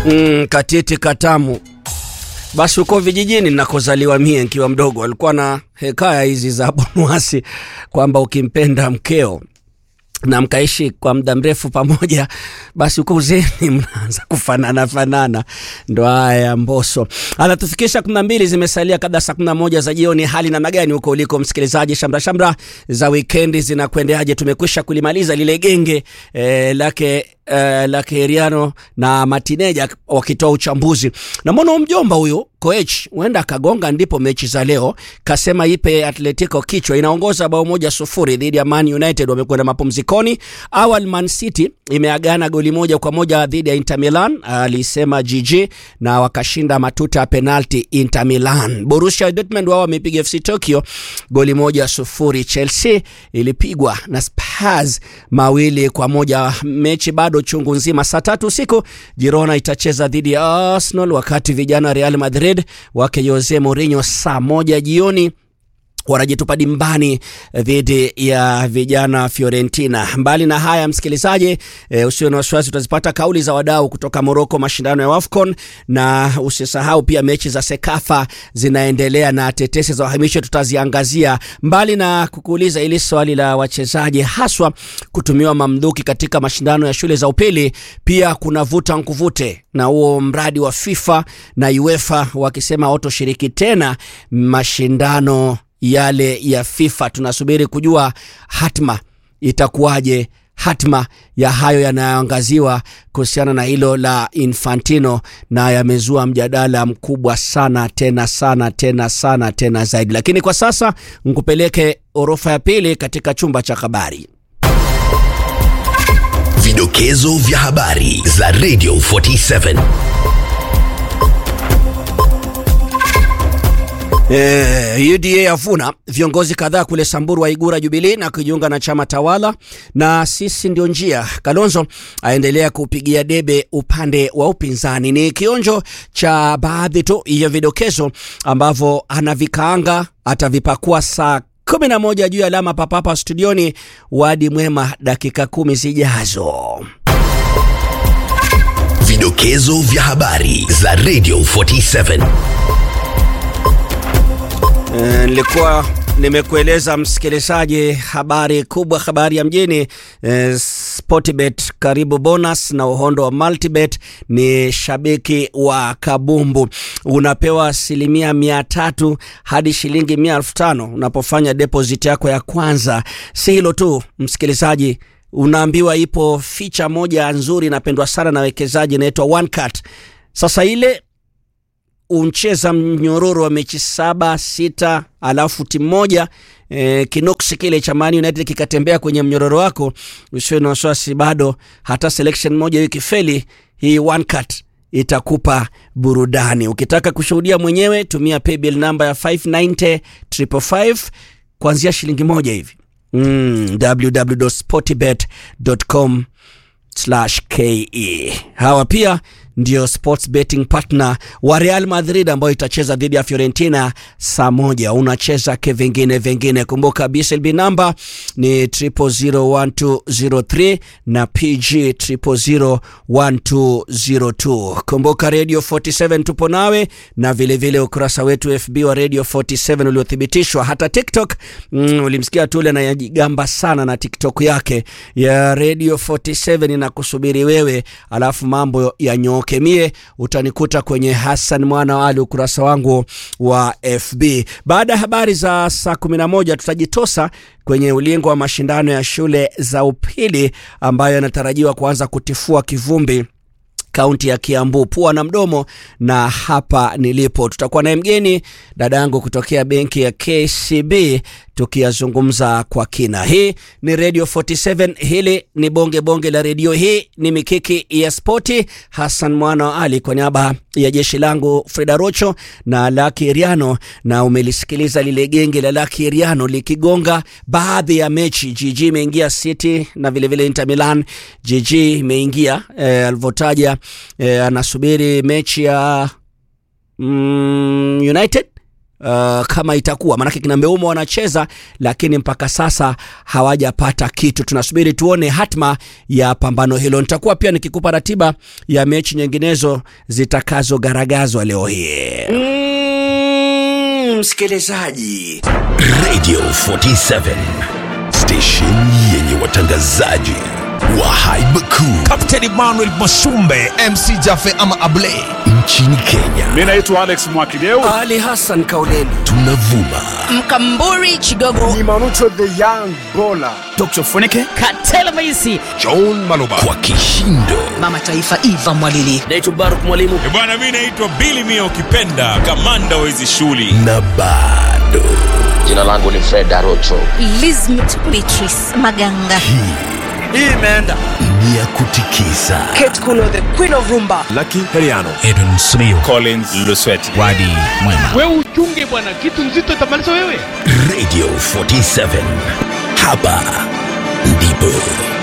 Mm, katiti katamu. Basi huko vijijini nakozaliwa mie nikiwa mdogo, alikuwa na hekaya hizi za Bonwasi kwamba ukimpenda mkeo na mkaishi kwa muda mrefu pamoja, basi huko uzeni mnaanza kufanana fanana. Ndo haya ya Mboso anatufikisha kumi na mbili zimesalia kabla saa kumi na moja za jioni. Hali namna gani huko uliko msikilizaji? Shamra shamra za wikendi zinakwendeaje? Tumekwisha kulimaliza lile genge eh, lake eh, lake Heriano na Matineja wakitoa uchambuzi. Namwona mjomba huyu Koech huenda akagonga ndipo mechi za leo, kasema ipe Atletico kichwa, inaongoza bao moja sufuri dhidi ya Man United, wamekwenda mapumzikoni. Awal Man City imeagana goli moja kwa moja dhidi ya Inter Milan, alisema GG, na wakashinda matuta ya penalti Inter Milan. Borussia Dortmund wao wamepiga FC Tokyo goli moja sufuri. Chelsea ilipigwa na Spurs mawili kwa moja. Mechi bado chungu nzima. Saa tatu usiku Girona itacheza dhidi ya Arsenal, wakati vijana Real Madrid wake Jose Mourinho saa moja jioni wanajitupa dimbani dhidi ya vijana Fiorentina. Mbali na haya, msikilizaji, e, usio na wasiwasi, utazipata kauli za wadau kutoka Moroko, mashindano ya WAFCON, na usisahau pia mechi za Sekafa zinaendelea na tetesi za uhamisho tutaziangazia, mbali na kukuuliza ili swali la wachezaji haswa kutumiwa mamluki katika mashindano ya shule za upili. Pia kuna vuta nkuvute na huo mradi wa FIFA na UEFA wakisema hawatoshiriki tena mashindano yale ya FIFA. Tunasubiri kujua hatma itakuwaje, hatma ya hayo yanayoangaziwa kuhusiana na hilo la Infantino, na yamezua mjadala mkubwa sana tena sana tena sana tena zaidi. Lakini kwa sasa nkupeleke orofa ya pili katika chumba cha habari. Vidokezo vya habari za Radio 47. Eh, UDA yavuna viongozi kadhaa kule Samburu waigura Jubilee na kujiunga na chama tawala na sisi ndio njia. Kalonzo aendelea kupigia debe upande wa upinzani. Ni kionjo cha baadhi tu ya vidokezo ambavyo anavikaanga atavipakua saa kumi na moja juu ya alama papapa studioni. Wadi mwema dakika kumi zijazo. Vidokezo vya habari za Radio 47. Eh, nilikuwa nimekueleza msikilizaji, habari kubwa, habari ya mjini eh, Sportbet karibu bonus na uhondo wa Multibet. Ni shabiki wa kabumbu, unapewa asilimia mia tatu hadi shilingi mia elfu tano unapofanya deposit yako ya kwanza. Si hilo tu msikilizaji, unaambiwa ipo ficha moja nzuri inapendwa sana na wekezaji inaitwa one cut. Sasa ile uncheza mnyororo wa mechi saba sita, alafu timu moja e, kinoksi kile cha Man United kikatembea kwenye mnyororo wako, usiwe na wasiwasi, bado hata selection moja hiyo ikifeli, hii one cut itakupa burudani. Ukitaka kushuhudia mwenyewe, tumia paybill namba ya 590 555 kuanzia shilingi moja hivi mm, www.sportbet.com ke hawa pia ndio sports betting partner wa Real Madrid ambayo itacheza dhidi ya Fiorentina saa moja. Unacheza ke vingine vingine, kumbuka BSLB namba ni 001203 na PG 001202. Kumbuka Radio 47 tupo nawe, na vilevile vile ukurasa wetu FB wa Radio 47 uliothibitishwa. Hata TikTok mm, ulimsikia Tule anayajigamba sana na TikTok yake ya Radio 47 inakusubiri wewe, alafu mambo yanyooke. Mie utanikuta kwenye Hassan Mwana wa Ali, ukurasa wangu wa FB. Baada ya habari za saa 11 tutajitosa kwenye ulingo wa mashindano ya shule za upili ambayo yanatarajiwa kuanza kutifua kivumbi kaunti ya Kiambu, pua na mdomo. Na hapa nilipo tutakuwa naye mgeni dada yangu kutokea benki ya KCB tukiyazungumza kwa kina. Hii ni Radio 47, hili ni bonge bonge la redio, hii ni mikiki ya spoti. Hassan Mwana wa Ali kwa niaba ya jeshi langu Freda Rocho na Laki Riano, na umelisikiliza lile genge la Laki Riano likigonga baadhi ya mechi. GG imeingia City na vilevile Inter Milan. GG imeingia eh, alivyotaja eh, anasubiri mechi ya mm, United uh, kama itakuwa maanake kina Mbeumo wanacheza, lakini mpaka sasa hawajapata kitu. Tunasubiri tuone hatma ya pambano hilo. Nitakuwa pia nikikupa ratiba ya mechi nyinginezo zitakazogaragazwa leo hii. Mm, msikilizaji Radio 47 station yenye watangazaji wa haiba kuu Captain Emmanuel Masumbe MC Jafe ama Ablay nchini Kenya. Mi naitwa Alex Mwakideu. Ali Hassan Kauleni Tunavuma Mkamburi Chigogo Dr. Funike. Katela Maisi John Maloba kwa kishindo Mama Taifa Eva Mwalili naitwa Baruk Mwalimu. bwana mi naitwa bili mia ukipenda kamanda wa hizi shughuli na bado Jina langu ni Fred Arocho. Lizmet Beatrice Maganga. ni ya kutikisa Kate Kuno the Queen of Rumba Edwin Smio Collins Lusweti. Wadi Mwema wewe uchunge bwana, kitu nzito itamaliza wewe. Radio 47 hapa ndipo